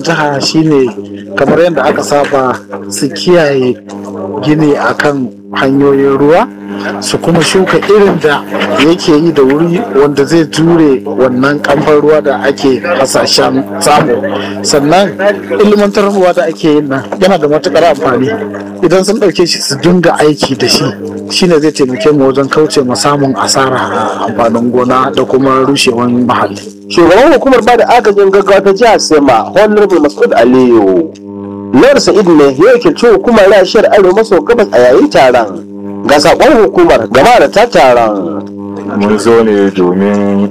jiha shine kamar yadda aka saba su kiyaye gini akan hanyoyin ruwa su kuma shuka irin da yake yi da wuri wanda zai jure wannan kamfan ruwa da ake hasashen samu sannan ilmantarwa da ake yin nan yana da matukar amfani idan sun ɗauke shi su dinga aiki da shi shine zai taimake mu wajen kauce ma samun asara a amfanin gona da kuma rushewan mahalli shugaban hukumar ba da agajin gaggawa ta jihar sema honorable masud aliyu lawar sa'id ne ya wakilci hukumar rashiyar arewa maso gabas a yayin taron ga sakon hukumar gama da ta taron mun zo ne domin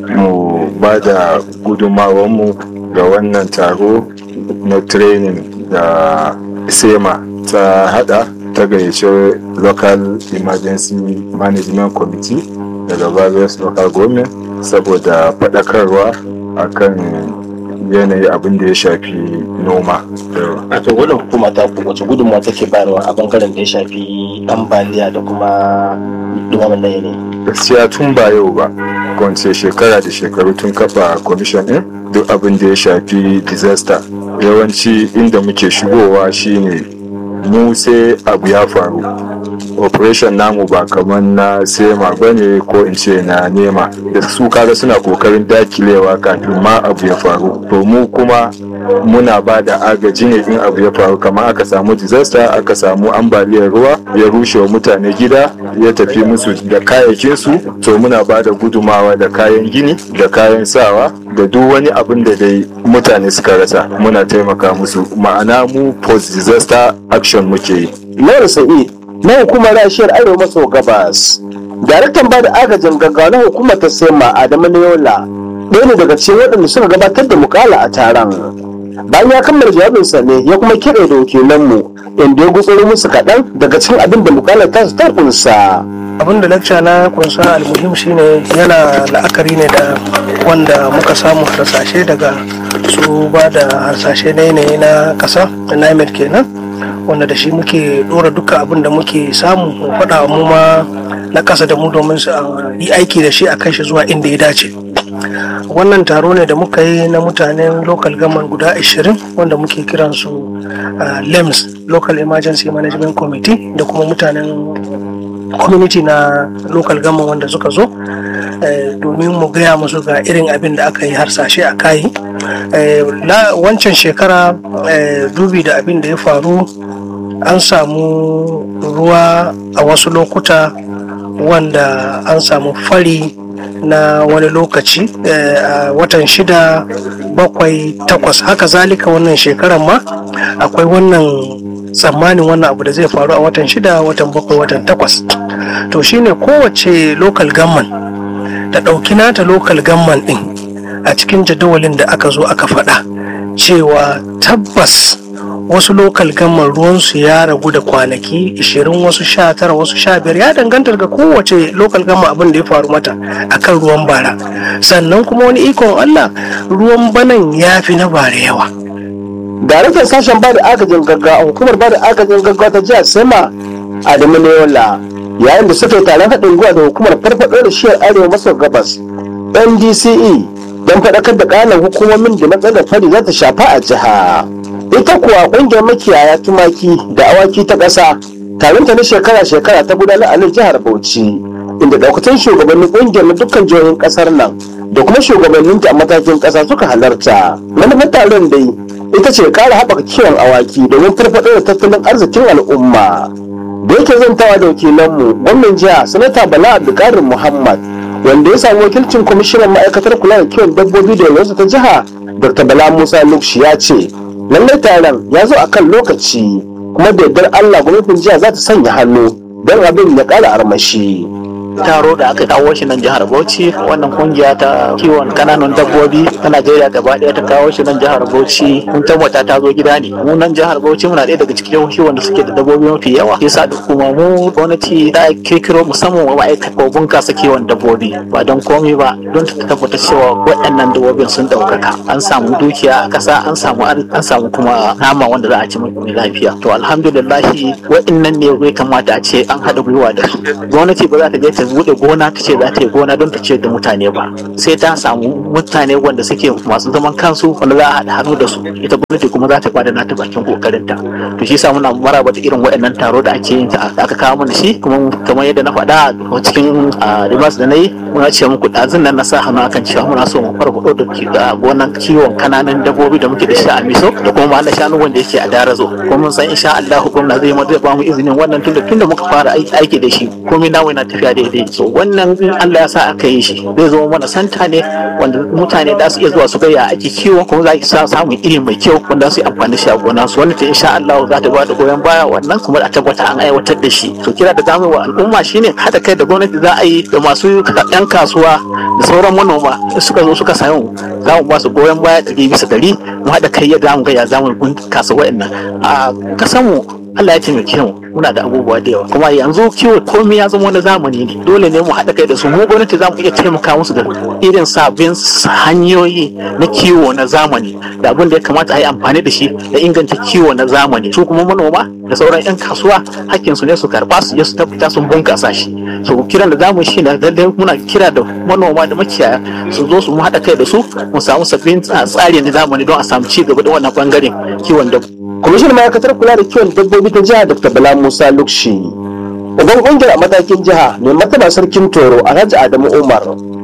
mu ba da mu ga wannan taro na training da sema ta hada ta gayyace local emergency management committee daga various local government saboda faɗakarwa akan yanayi abin da ya shafi noma wato wannan hukuma ta ku wace gudunmawa take bayarwa a bangaren da ya shafi ambaliya da kuma dumaman na yanayi gaskiya tun ba yau ba kwance shekara da shekaru tun kafa commission din duk abin da ya shafi disaster yawanci inda muke shigowa shine mu sai abu ya faru operation namu ba kamar na sema ba ne ko in ce na nema da su kaga suna kokarin dakilewa kafin ma abu ya faru to mu kuma muna ba da agaji ne in abu ya faru kamar aka samu disaster aka samu ambaliyar ruwa ya rushe wa mutane gida ya tafi musu da kayayyakinsu to muna ba da gudumawa da kayan gini da kayan sawa da duk wani abin da dai mutane suka rasa muna taimaka musu ma'ana mu post disaster action muke yi lawar sa'id na hukumar rashiyar arewa maso gabas daraktan ba da agajin gaggawa na hukumar ta sema adamu neola ɗaya ne daga cikin waɗanda suka gabatar da mukala a taron bayan ya kammala jawabinsa ne ya kuma kiɗe da wakilanmu inda ya gutsuro musu kaɗan daga cikin abin da mukalar ta ta kunsa. abin da lecture na kunsa almuhim shine yana la'akari ne da wanda muka samu harsashe daga su ba da harsashe na yanayi na ƙasa na NIMET kenan wanda da shi muke ɗora duka abin da muke samu mu faɗa mu ma na ƙasa da mu domin su yi aiki da shi a kai shi zuwa inda ya dace wannan taro ne da muka yi na mutanen local government guda 20 wanda muke kiransu uh, lems local emergency management committee da kuma mutanen community na local government wanda suka zo domin mu gaya musu ga irin abin da aka yi harsashe a kayi wancan shekara dubi da abin da ya faru an samu ruwa a wasu lokuta wanda an samu fari na wani lokaci a watan shida bakwai takwas haka zalika wannan shekaran ma akwai wannan tsammanin wannan abu da zai faru a watan shida watan bakwai watan takwas to shine kowace local government ta ɗauki nata local government ɗin a cikin jadawalin da aka zo aka faɗa cewa tabbas wasu lokal gamman ruwansu ya ragu da kwanaki 20 wasu 19 wasu 15 ya danganta daga kowace lokal gamma abin da ya faru mata akan ruwan bara sannan kuma wani ikon Allah ruwan banan ya fi na bara yawa daraktan sashen bada agajin gaggawa hukumar bada agajin gaggawa ta jihar sema adamu neola yayin da suka yi taron haɗin gwiwa da hukumar farfaɗo da shiyar arewa maso gabas ndce don faɗakar da ƙananan hukumomin da matsalar fari za ta shafa a jiha ita kuwa ƙungiyar makiyaya tumaki da awaki ta ƙasa taronta na shekara-shekara ta gudanar a nan jihar bauchi inda ɗaukacin shugabannin ƙungiyar na dukkan jihohin ƙasar nan da kuma shugabanninta a matakin ƙasa suka halarta manufar taron dai ita ce ƙara haɓaka kiwon awaki domin farfaɗo da tattalin arzikin al'umma da yake zantawa da wakilanmu gwamnan jiha sanata bala abdulkarim muhammad wanda ya samu wakilcin kwamishinan ma'aikatar kula da kiwon dabbobi da yanzu ta jiha dr bala musa lukshi ya ce lallai taron ya zo a kan lokaci kuma da yardar allah gwamnatin jiha za ta sanya hannu don abin ya ƙara armashi taro da aka kawo shi nan jihar Bauchi wannan kungiya ta kiwon kananan dabbobi ta Najeriya gaba ɗaya ta kawo shi nan jihar Bauchi mun tabbata ta zo gida ne mu nan jihar Bauchi muna ɗaya daga cikin jihohi wanda suke da dabbobi mafi yawa yasa da kuma mu gwamnati ta kirkiro musamman wa ma'aikata bunkasa kiwon dabbobi ba don komai ba don ta tabbata cewa waɗannan dabbobin sun ɗaukaka an samu dukiya a ƙasa an samu an samu kuma nama wanda za a ci mai lafiya to alhamdulillah waɗannan ne ya kamata a ce an haɗa gwiwa da su gwamnati ba za ta je ta bude gona ta ce za ta yi gona don ta ce da mutane ba sai ta samu mutane wanda suke masu zaman kansu wanda za a haɗa hannu da su ita gwamnati kuma za ta bada nata bakin kokarin ta to shi yasa muna maraba da irin waɗannan taro da ake yin ta aka kawo mana shi kuma kamar yadda na faɗa a cikin ribas da na yi muna ce muku ɗazun nan na sa hannu akan cewa muna so mu farfaɗo da gonan kiwon kananan dabbobi da muke da shi a miso da kuma mahallar shanu wanda yake a darazo kuma mun san insha Allah gwamna zai zai ba mu izinin wannan tunda tunda muka fara aiki da shi komai namu yana tafiya daidai so wannan in Allah ya sa aka yi shi zai zama mana santa ne wanda mutane da su iya zuwa su ga ya ake kiwo kuma za su samu iri mai kyau wanda su yi amfani shi a gona su wanda ta insha Allah za ta ba da goyon baya wannan kuma a tabbata an aiwatar da shi to kira da zamu wa al'umma shine haɗa kai da gwamnati za a yi da masu yan kasuwa da sauran manoma suka zo suka samu za mu ba su goyon baya ɗari bisa ɗari mu haɗa kai yadda mu ga ya zamu bunkasa wa'annan a kasanmu Allah ya taimake mu muna da abubuwa da yawa kuma yanzu kiwo komai ya zama na zamani ne dole ne mu haɗa kai da su mu gwamnati za mu iya taimaka musu da irin sabbin hanyoyi na kiwo na zamani da abin da ya kamata a yi amfani da shi da inganta kiwo na zamani su kuma manoma da sauran 'yan kasuwa hakkin su ne su karba su je su tabbata sun bunkasa shi so kiran da zamu shi na lalle muna kira da manoma da makiyaya su zo su mu haɗa kai da su mu samu sabbin tsari na zamani don a samu ci gaba da wannan bangaren kiwon dabbobi kwamishin ma'aikatar kula da kiwon dabbobi ta jiha dr bala musa lukshi uban kungiyar a matakin jiha mai mataba sarkin toro alhaji adamu umar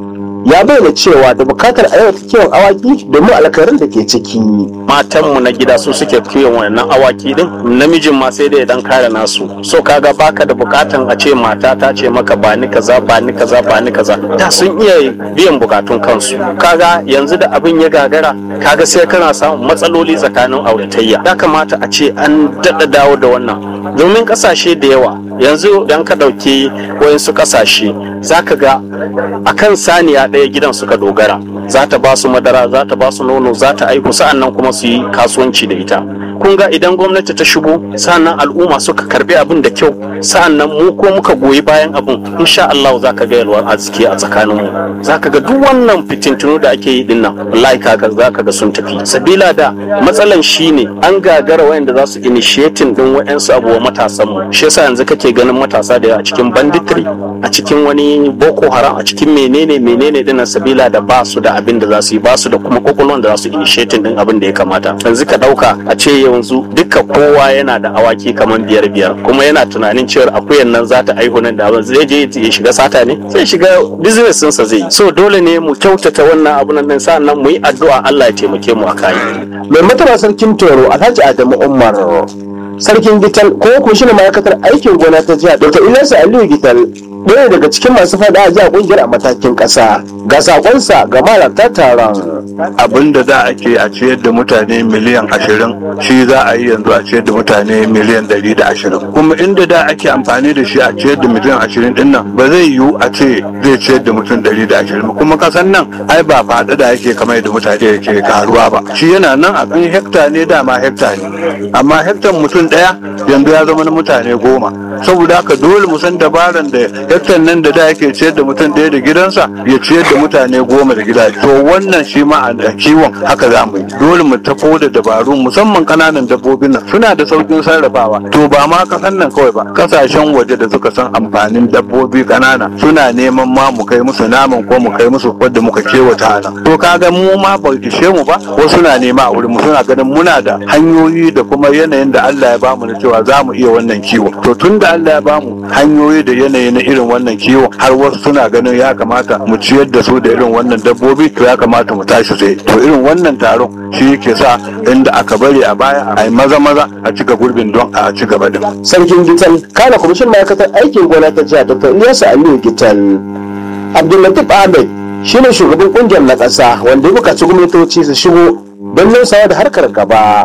ya bayyana cewa da bukatar a yau kiwon awaki domin alkarin da ke ciki matanmu na gida su suke kiwon wannan awaki din namijin ma sai dai dan kare nasu so kaga baka da bukatan a ce mata ta ce maka ba ni kaza ba ni kaza ba ni kaza da sun iya biyan bukatun kansu kaga yanzu da abin ya gagara kaga sai kana samun matsaloli tsakanin auratayya ya kamata a ce an daɗa dawo da wannan domin ƙasashe da yawa yanzu idan ka ɗauki wayansu ƙasashe za ka ga akan saniya ɗaya gidan suka dogara za ta ba su madara za ta ba su nono za ta aiku sa'annan kuma su yi kasuwanci da ita kun ga idan gwamnati ta shigo sa'annan al'umma suka karbi abin da kyau sa'annan mu ko muka goyi bayan abin insha Allah za ka ga yalwar arziki a tsakanin mu za ka ga duk wannan fitintunu da ake yi dinnan wallahi kaga za ka ga sun tafi sabila da matsalan shine an gagara wayanda za su initiating din wayansu abuwa matasan mu shi yasa yanzu kake ganin matasa da a cikin banditry a cikin wani boko haram a cikin menene menene dinnan sabila da ba su da abin da za su yi ba su da kuma kokolon da za su initiating din abin da ya kamata yanzu ka dauka a ce yanzu duka kowa yana da awaki kamar biyar biyar kuma yana tunanin cewa akuyan nan za ta aihu nan da abin zai je ya shiga sata ne sai shiga business ɗinsa zai yi so dole ne mu kyautata wannan abun nan sa'annan mu yi addu'a Allah ya taimake mu a kai mai mataba sarkin toro alhaji adamu umar sarkin gital ko ko shi ne ma'aikatar aikin gona ta jiha dr ilyasu aliyu gital ɗaya daga cikin masu faɗa a jiha ƙungiyar a matakin ƙasa ga sakonsa ga malarta taron abin da za a ke a ciyar da mutane miliyan ashirin shi za a yi yanzu a ciyar da mutane miliyan ɗari da ashirin kuma inda da ake amfani da shi a ciyar da miliyan ashirin din nan ba zai yiwu a ce zai ciyar da mutum ɗari da ashirin ba kuma kasan nan ai ba faɗa da ake kamar da mutane ke karuwa ba shi yana nan a kan hekta ne dama hekta ne amma hektan mutum ɗaya yanzu ya zama na mutane goma saboda haka dole mu san dabaran da hektan nan da da yake ciyar da mutum ɗaya da gidansa ya ciyar da mutane goma da gida to wannan shi ma a kiwon haka za mu yi dole mu tafo da dabaru musamman kananan dabbobin nan suna da saukin sarrafawa to ba ma kasan nan kawai ba kasashen waje da suka san amfanin dabbobi kanana suna neman ma mu kai musu naman ko mu kai musu wadda muka kewata nan to kaga mu ma ba ishe mu ba wasu na nema a wurin mu suna ganin muna da hanyoyi da kuma yanayin da Allah ya bamu na cewa za mu iya wannan kiwo to tun da Allah ya bamu hanyoyi da yanayi na irin wannan kiwo har wasu suna ganin ya kamata mu ciyar da su da irin wannan dabbobi to ya kamata mu tashi tsaye to irin wannan taron shi yake sa inda aka bari a baya a yi maza maza a cika gurbin don a ci gaba da sarkin gital kana kwamishin ma'aikatar aikin gona ta jiha dr ilyasu aliyu gital abdullatif ahmed shine shugaban kungiyar na ƙasa wanda ya buƙaci gwamnatoci su shigo don nusawa da harkar gaba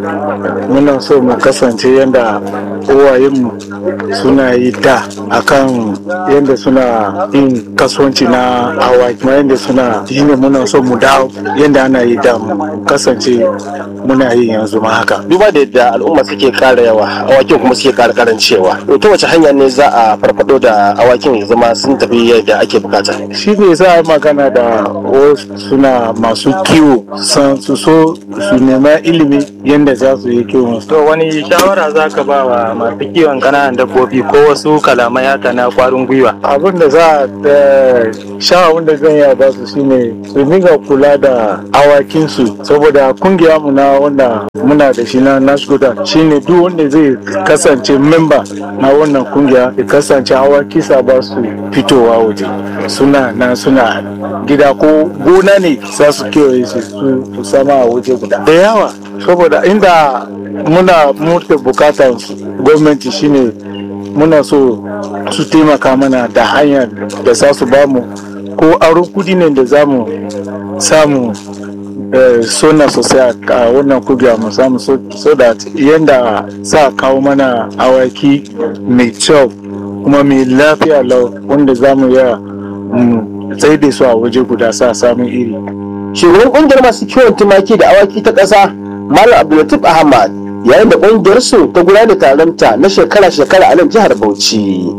muna so mu kasance yadda uwayenmu suna yi da akan yadda suna yin kasuwanci na awaki kuma yadda suna yi ne muna so mu dawo yadda ana yi da mu kasance muna yi yanzu ma haka duba da yadda al'umma suke ƙara yawa awakin kuma suke ƙara karancewa ta wace hanya ne za a farfado da awakin ya zama sun tafi yadda ake bukata shi ne za a magana da wasu suna masu kiwo san su so su nema ilimi yadda za su yi kiwon su. To wani shawara za ka ba wa masu kiwon ƙananan dabbobi ko wasu kalamai haka na ƙwarin gwiwa? abin da za a shawarar da zan iya ba su shine su dinga kula da awakinsu saboda kungiya mu na wanda muna da shi na nasgoda shine duk wanda zai kasance memba na wannan kungiya ya kasance awaki sa ba su fitowa waje suna na suna gida ko gona ne za su kewaye su su sama a waje guda da yawa saboda inda muna muke bukatar gwamnati shine muna so su taimaka mana da hanyar da za su bamu ko aro kudi ne da za mu samu eh, sona sosai a a wannan kugiya mu samu so, so that yadda za kawo mana awaki mai kyau kuma mai lafiya lau wanda za mu iya mu tsaye da su a waje guda sa samun iri shugaban kungiyar masu kiwon tumaki da awaki ta ƙasa malam abdulatif ahmad yayin da kungiyar su ta gudanar da taronta na shekara-shekara a nan jihar bauchi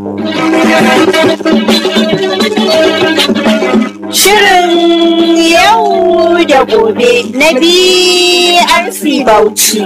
Shirin yau da gobe na BRC Bauchi.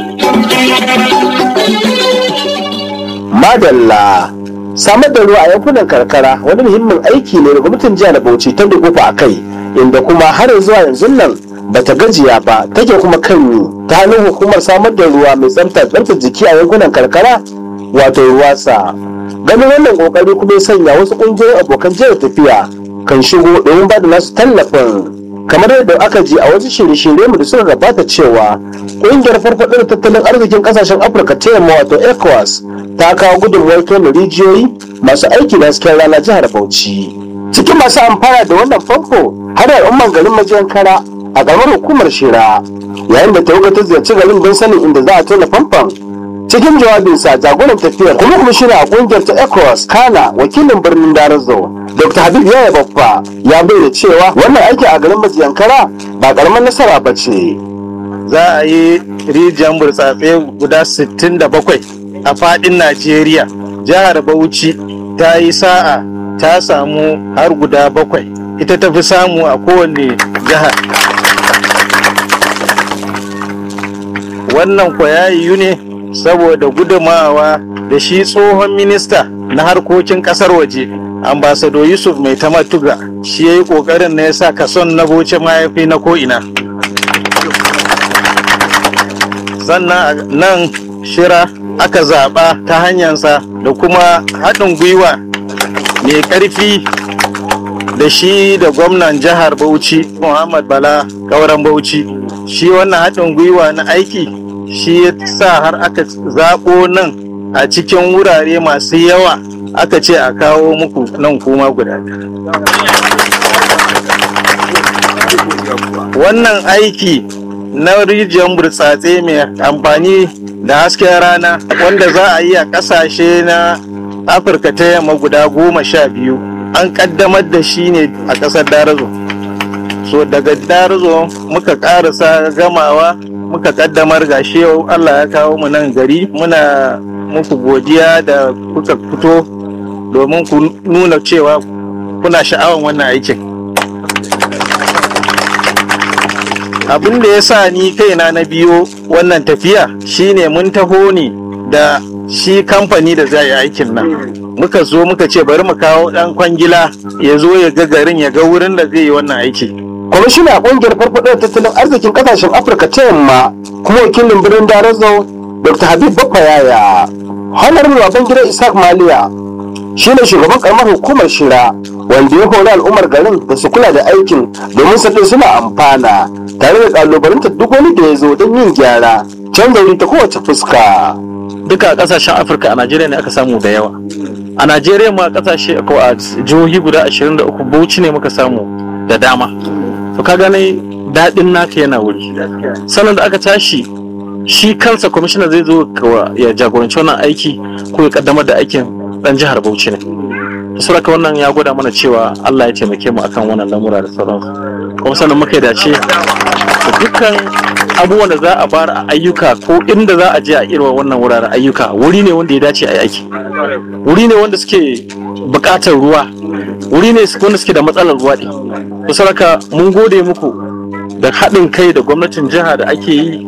madalla samar da ruwa a yankunan karkara wani muhimmin aiki ne da gwamnatin jihar bauchi ta dukufa a kai inda kuma har zuwa yanzu nan bata gajiya ba take kuma kan yi ta hannun hukumar samar da ruwa mai tsafta tsaftar jiki a yankunan karkara wato ruwasa ganin wannan kokari kuma ya sanya wasu kungiyoyin abokan jihar tafiya kan shigo domin ba da nasu tallafin kamar yadda aka ji a wasu shirye-shirye mu da suka gabata cewa ƙungiyar farfaɗo da tattalin arzikin ƙasashen afirka ta yamma wato ecowas ta kawo gudunmuwar tona rijiyoyi masu aiki da hasken rana jihar bauchi cikin masu amfana da wannan famfo har al'umman garin majiyan kara a ƙaramar hukumar shira yayin da tawaga ta ziyarci garin don sanin inda za a tona famfon cikin jawabinsa jagoran tafiyar kuma kuma shine a kungiyar ta ecowas kana wakilin birnin darazo dr habib yaya baffa ya bayyana cewa wannan aiki a garin majiyankara ba karamar nasara ba ce Za a yi rijiyar burtsatse guda 67 a fadin Najeriya. Jihar Bauchi ta yi sa'a ta samu har guda bakwai. Ita ta fi samu a kowane jihar. Wannan kwa ya yiwu ne saboda gudumawa da shi tsohon minista na harkokin kasar waje ambasado yusuf mai tamatuga shi ya yi kokarin na ya sa kason na boce mahaifi na ko'ina sannan a nan shira aka zaɓa ta hanyarsa da kuma haɗin gwiwa mai ƙarfi da shi da gwamnan jihar bauchi muhammad bala kauran bauchi shi wannan haɗin gwiwa na aiki shi ya sa har aka zaɓo nan a cikin wurare masu yawa aka ce a kawo muku nan kuma guda wannan aiki na rijiyar burtsatse mai amfani da hasken rana wanda za a yi a ƙasashe na afirka ta yamma guda goma sha biyu an ƙaddamar da shi ne a ƙasar darazo so daga darazo muka ƙarasa gamawa muka ƙaddamar gashi yau allah ya kawo mu nan gari muna muku godiya da kuka fito domin ku nuna cewa kuna sha'awan wannan aikin abin da ya sa ni kaina na biyo wannan tafiya shine mun taho ne da shi kamfani da zai yi aikin nan muka zo muka ce bari mu kawo dan kwangila ya zo ya ga garin ya ga wurin da zai yi wannan aiki kwamishina kungiyar farfaɗo tattalin arzikin ƙasashen afirka ta yamma kuma wakilin birnin darazo dr habib baffa yaya honorable babangida isaac maliya shine shugaban karamar hukumar shira wanda ya hori al'ummar garin da su kula da aikin domin sabbin suna amfana tare da kalubalantar duk wani da ya zo don yin gyara canza wuri ta kowace fuska duka kasashen afirka a najeriya ne aka samu da yawa a najeriya ma kasashe ko a jihohi guda 23 bauchi ne muka samu da dama to ka gane daɗin naka yana wuri sannan da aka tashi shi kansa kwamishina zai zo ya jagoranci wannan aiki ko ya kaddamar da aikin dan jihar bauchi ne saboda wannan ya gwada mana cewa allah ya taimake mu akan wannan lamura da sauransu kuma sannan muka yi dace da dukkan abubuwan da za a bar a ayyuka ko inda za a je a irin wannan wuraren ayyuka wuri ne wanda ya dace a yi aiki wuri ne wanda suke buƙatar ruwa wuri ne wanda suke da matsalar ruwa ne saboda mun gode muku da haɗin kai da gwamnatin jiha da ake yi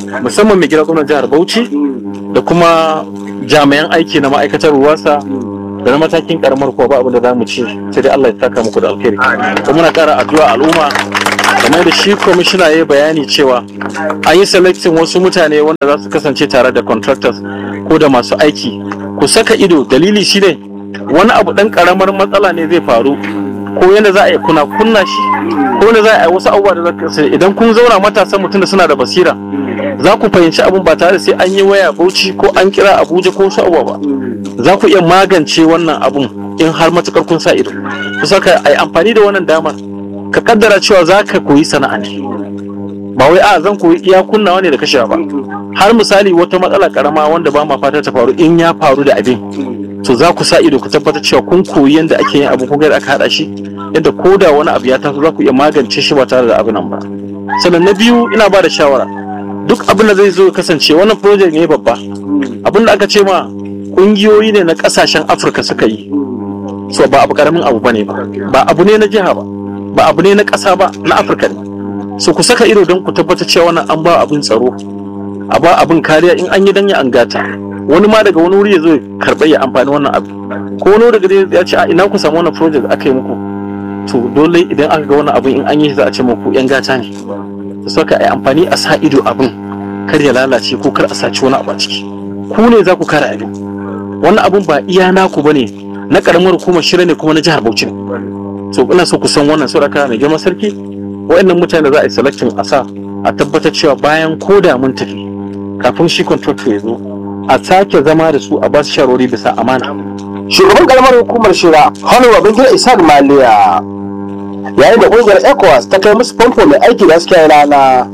musamman mai gida gwamnan jihar bauchi da kuma jami'an aiki na ma'aikatar ruwasa da na matakin karamar kuwa ba abin da za mu ci sai dai Allah ya saka muku da alkhairi kuma muna kara addu'a al'umma kamar da shi kwamishina ya yi bayani cewa an yi selecting wasu mutane wanda za su kasance tare da contractors ko da masu aiki ku saka ido dalili shine wani abu dan karamar matsala ne zai faru ko yadda za a yi kuna kunna shi ko yadda za a yi wasu abubuwa da za ka idan kun zauna matasan mutum da suna da basira za ku fahimci abin ba tare da sai an yi waya bauchi ko an kira abuja ko wasu abubuwa ba za ku iya magance wannan abun in har matukar kun sa ido ku saka a yi amfani da wannan damar ka kaddara cewa za ka koyi sana'a ne ba wai a zan koyi iya kunnawa ne da kashewa ba har misali wata matsala karama wanda ba ma fata ta faru in ya faru da abin to za ku sa ido ku tabbatar cewa kun koyi yadda ake yin abu kun ga aka hada shi yadda ko da wani abu ya taso za ku iya magance shi ba tare da abin nan ba sannan na biyu ina ba da shawara duk abin da zai zo ya kasance wannan project ne babba abin da aka ce ma kungiyoyi ne na kasashen afirka suka yi so ba abu karamin abu bane ba ba abu ne na jiha ba ba abu ne na ƙasa ba na afirka ne so ku saka ido don ku tabbatar cewa wannan an ba abin tsaro a ba abin kariya in an yi dan ya an gata wani ma daga wani wuri ya zo ya karɓa ya amfani wannan abu ko wani daga ya ce a ina ku samu wannan project da aka yi muku to dole idan aka ga wani abin in an yi za a ce muku yan gata ne da saka a yi amfani a sa ido abin kar ya lalace ko kar a saci wani abu a ciki ku ne za ku kare abin wannan abin ba iya naku bane na karamar hukumar shirya ne kuma na jihar Bauchi ne so ina so ku san wannan sauraka mai girman sarki wa'annan mutane da za a yi selection a sa a tabbatar cewa bayan ko da mun tafi kafin shi contractor ya zo a sake zama da su a ba su shawarwari bisa amana shugaban karamar hukumar shira honorable babangida isaac maliya yayin da ƙungiyar ecowas ta kai musu famfo mai aiki da hasken rana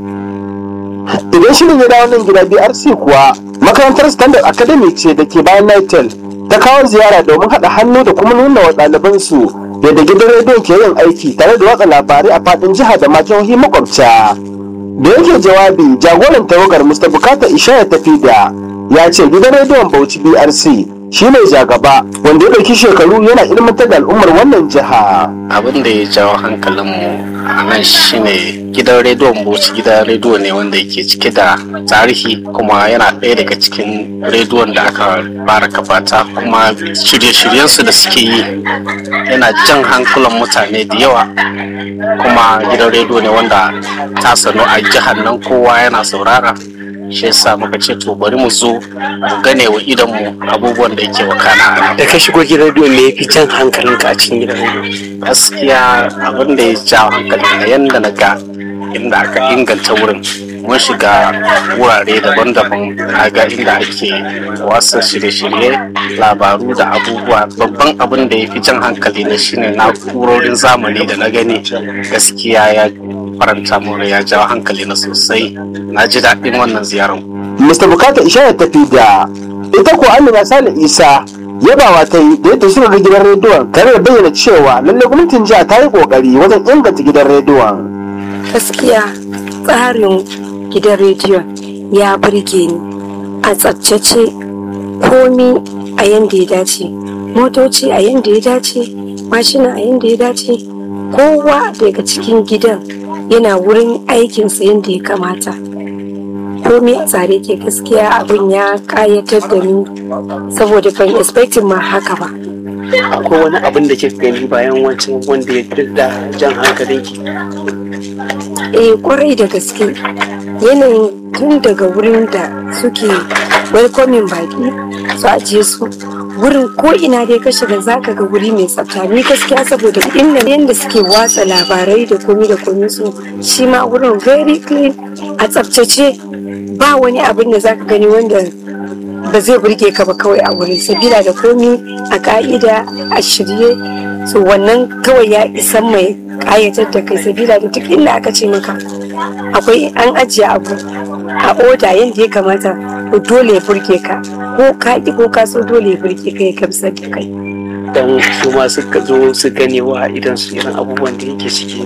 idan shirin ya dawo nan gida brc kuwa makarantar standard academy ce da ke bayan nitel ta kawo ziyara domin haɗa hannu da kuma nuna wa ɗalibansu yadda gidan rediyon ke yin aiki tare da watsa labarai a faɗin jiha da ma jihohi makwabta da yake jawabi jagoran tawagar mr bukata ishaya tafi da ya ce gidan rediyon bauchi brc shi ne jagaba wanda ya ɗauki shekaru yana ilmantar da al'ummar wannan jiha abin da ya jawo hankalinmu a nan shine gidan rediyon bauchi gidan rediyo ne wanda yake cike da tarihi kuma yana ɗaya daga cikin rediyon da aka fara kafata kuma shirye-shiryensu da suke yi yana jan hankulan mutane da yawa kuma gidan rediyo ne wanda ta sanu a jihar nan kowa yana saurara shi yasa muka ce to bari mu zo mu gane wa idanmu abubuwan da yake wakana da ka shigo gidan rediyo me yafi jan hankalinka a cikin gidan rediyo gaskiya abin da ya jawo hankali na yanda na ga inda aka inganta wurin mun shiga wurare daban-daban ga inda ake wasa shirye-shirye labaru da abubuwa babban abin da ya fi jan hankali na shine na'urorin zamani da na gani gaskiya ya faranta mun ya jawo hankali na sosai na ji daɗin wannan ziyarar mr bukata ishaya tafi da ita ko amina sale isa yabawa ta yi da yadda shirin gidan rediyon tare da bayyana cewa lallai gwamnatin jiha ta yi kokari wajen inganta gidan rediyon gaskiya tsarin gidan rediyon ya burge ni a tsabtace komi a yadda ya dace motoci a yadda ya dace mashina a yadda ya dace kowa daga cikin gidan yana wurin aikinsa yadda ya kamata komi a tsare ke gaskiya abin ya kayatar da ni saboda ban expecting ma haka ba akwai wani abin da ke gani bayan wancan wanda ya da jan hankalinki eh kwarai da gaske yanayin tun daga wurin da suke welcoming baki su ajiye su wurin ko ina dai ka shiga zaka ga wuri mai tsafta ni gaskiya saboda inda yanda suke watsa labarai da komi da komi su shi ma wurin very clean a tsaftace ba wani abin da zaka gani wanda ba zai burge ka ba kawai a wurin sabila da komi a ka'ida a shirye so wannan kawai ya isan mai kayatar da kai sabila da duk inda aka ce maka akwai an ajiye abu a oda yadda ya kamata to dole ya burge ka ko ka ki ko ka so dole ya burge ka ya gamsar da kai dan su ma suka zo su gane wa idan su irin abubuwan da yake ciki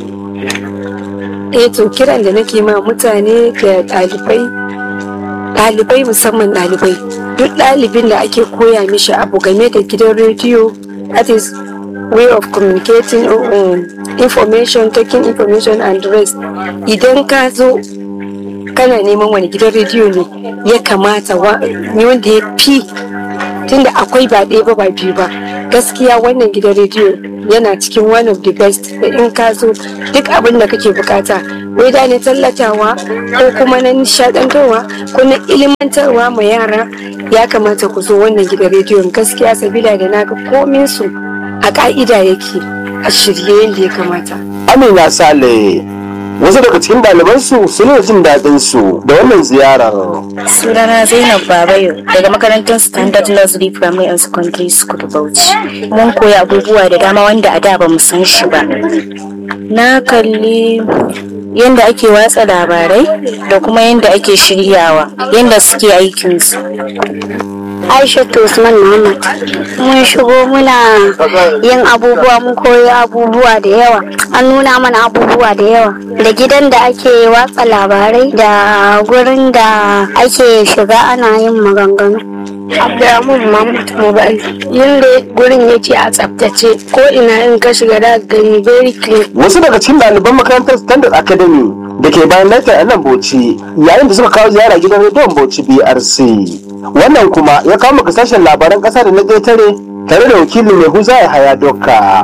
eh to kiran da nake ma mutane da ɗalibai ɗalibai musamman ɗalibai duk ɗalibin da ake koya mishi abu game da gidan rediyo that is way of communicating um, information taking information and rest idan ka zo kana neman wani gidan rediyo ne ya kamata wa- ne wanda ya fi tunda akwai ba ɗaya ba ba biyu ba gaskiya wannan gidan rediyo yana cikin one of the best da in ka zo duk abin da kake bukata wai da ne tallatawa ko kuma na nishadantarwa ko na ilimantarwa ma yara ya kamata ku zo wannan gidan rediyon gaskiya sabila da naga komin su a ka'ida yake a shirye yadda ya kamata Amina Sale wasu daga cikin ɗalibansu sun yi jin daɗin su da wannan ziyarar. Sunana Zainab Babayo daga makarantar Standard Nursery Primary and Secondary School Bauchi. Mun koyi abubuwa da dama wanda a da ba mu san shi ba. Na kalli yadda ake watsa labarai da kuma yadda ake shiryawa, yadda suke aikinsu. Aishatu Usman Muhammad. Mun shigo muna yin abubuwa mun koyi abubuwa da yawa. An nuna mana abubuwa da yawa. Da gidan da ake watsa labarai da gurin da ake shiga ana yin maganganu. Abdulrahman Mahmud Mobile yadda gurin yake a tsaftace ko ina in ka shiga da gani very clean. Wasu daga cikin ɗaliban makarantar Standard Academy da ke bayan Lafiya a nan Bauchi yayin da suka kawo ziyara gidan rediyon Bauchi BRC. Wannan kuma ya kawo maka sashen labaran ƙasa da na ƙetare tare da wakilin mai huza ya haya doka.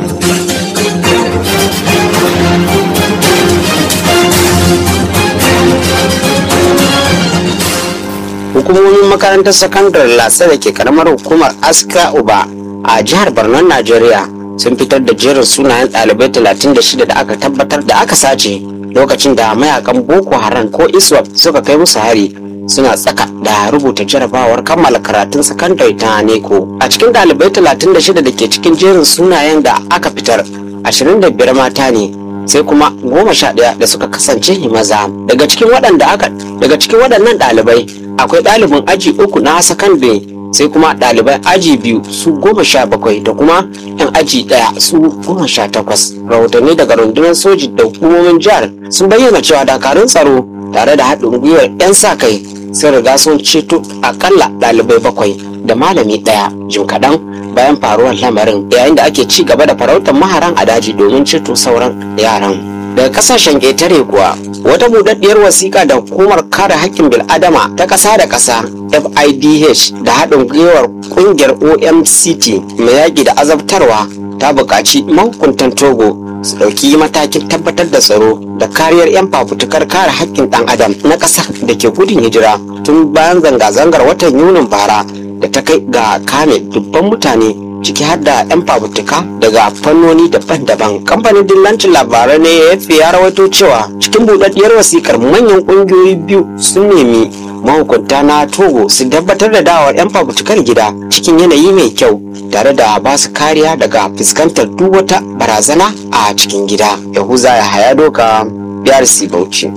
hukumomin makarantar sakandare lasa da ke karamar hukumar aska uba a jihar borno najeriya sun fitar da jerin sunayen ɗalibai 36 da aka tabbatar da aka sace lokacin da mayakan boko haram ko iswap suka kai musu hari suna tsaka da rubuta jarabawar kammala karatun sakandare ta neko a cikin ɗalibai 36 da ke cikin jerin sunayen da aka fitar 25 mata ne sai kuma goma sha ɗaya da suka kasance maza daga cikin waɗanda aka daga cikin waɗannan ɗalibai akwai ɗalibin aji uku na sakandare sai kuma ɗalibai aji biyu su goma sha bakwai da kuma yan aji ɗaya su goma sha takwas rahotanni daga rundunar soji da hukumomin jihar sun bayyana cewa dakarun tsaro tare da haɗin gwiwar 'yan sa kai sun riga sun ceto akalla ɗalibai bakwai da malami ɗaya jim kaɗan bayan faruwar lamarin yayin da ake ci gaba da farautar maharan a daji domin ceto sauran yaran daga kasashen ƙetare kuwa wata budaddiyar wasiƙa da hukumar kare haƙƙin bil'adama ta ƙasa da ƙasa fidh da haɗin gwiwar ƙungiyar omct mai yaƙi da azabtarwa ta buƙaci mahukuntan togo su ɗauki matakin tabbatar da tsaro da kariyar 'yan fafutukar kare haƙƙin ɗan adam na ƙasar da ke gudun hijira tun bayan zanga-zangar watan yunin bara da ta kai ga kame dubban mutane ciki har da 'yan fafutuka daga fannoni daban-daban kamfanin dillancin labarai ne ya ya rawaito cewa cikin buɗaɗɗiyar wasikar manyan ƙungiyoyi biyu sun nemi mahukunta na togo su tabbatar da dawar 'yan fafutukar gida cikin yanayi mai kyau tare da ba su kariya daga fuskantar duk wata barazana a cikin gida yahuza ya haya doka brc bauchi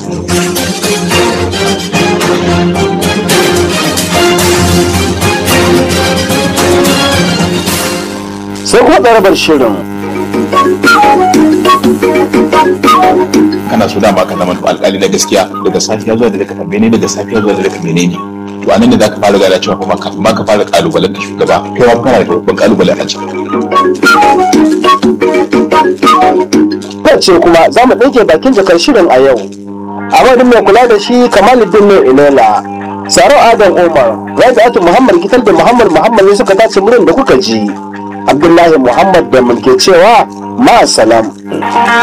sai kuma tsarabar shirin kana so dama ka zama alƙali na gaskiya daga safiya zuwa da ka tambaye ne daga safiya zuwa da ka menene to anan ne zaka fara gada cewa kuma kafin ma ka fara kalubalen ka shugaba kai ma kana da babban kalubale a ciki ce kuma za mu ɗauke bakin jakar shirin a yau a madadin mai kula da shi kamaluddin mai ilela saro adam umar rabi'atu muhammad gitar da muhammad muhammad ne suka tace murin da kuka ji abdullahi muhammad da mulke cewa ma salam